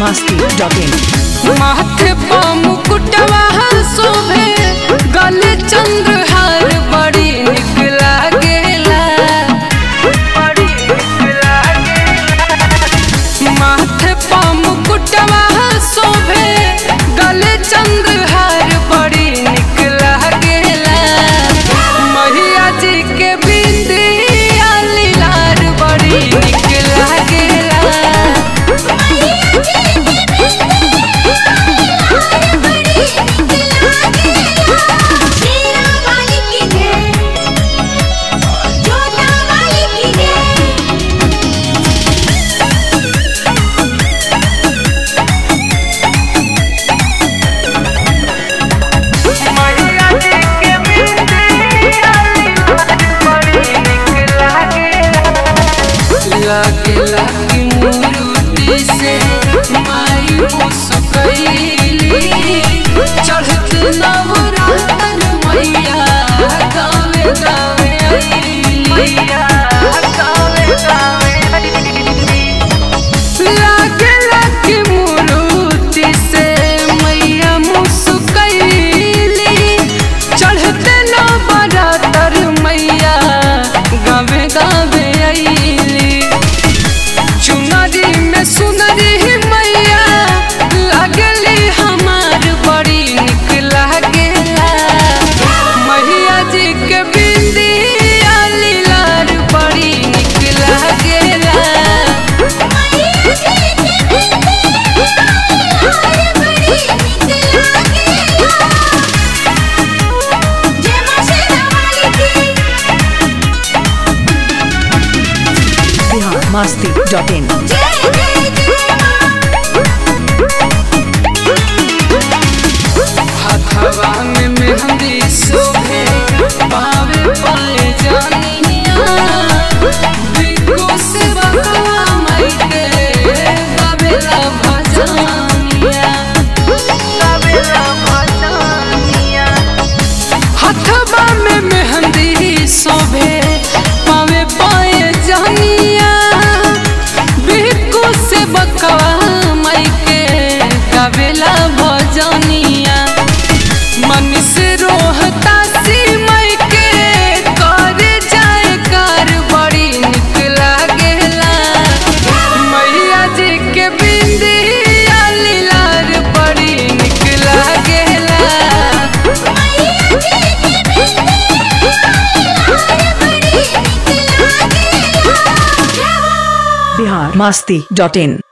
masti.in माथे पा मुकुटवा शोभे गले चंद्रहार बड़ी निक लागेला बड़ी निक लागेला माथे पा मुकुटवा शोभे गले चंद्रहार बड़ी निक लागेला मैया जी के बिंदिया लीलार बड़ी निक लागेला मैया जी के बिंदिया बड़ी निक लागेला लागेला कि मूर्ति से माई मुस्कैली चढ़त नवरातन मैया गावे गावे अइली मैया गावे गावे लागेला कि मूर्ति से मैया मुस्कैली चढ़ते नवरातर मैया गावे गावे अइली चुनरी में सुनरी मैया लागली हमार बड़ी निक लागेला मैया जी के बिंदिया लीलार बड़ी निक लागेला Bihar masti.in हथवा में मेहंदी शोभे पावे पाए जानिया बिको से बकवा मई के गावेला भजनिया गावेला भजनिया हथवा में मेहंदी शोभे पावे पाए जानिया बिको से बकवा मई के गावेला भजनिया मन से रोहता सी मई के कर जाए कार बड़ी निक लागेला मैया जी के बिंदिया लीलार बड़ी निक लागेला Bihar masti.in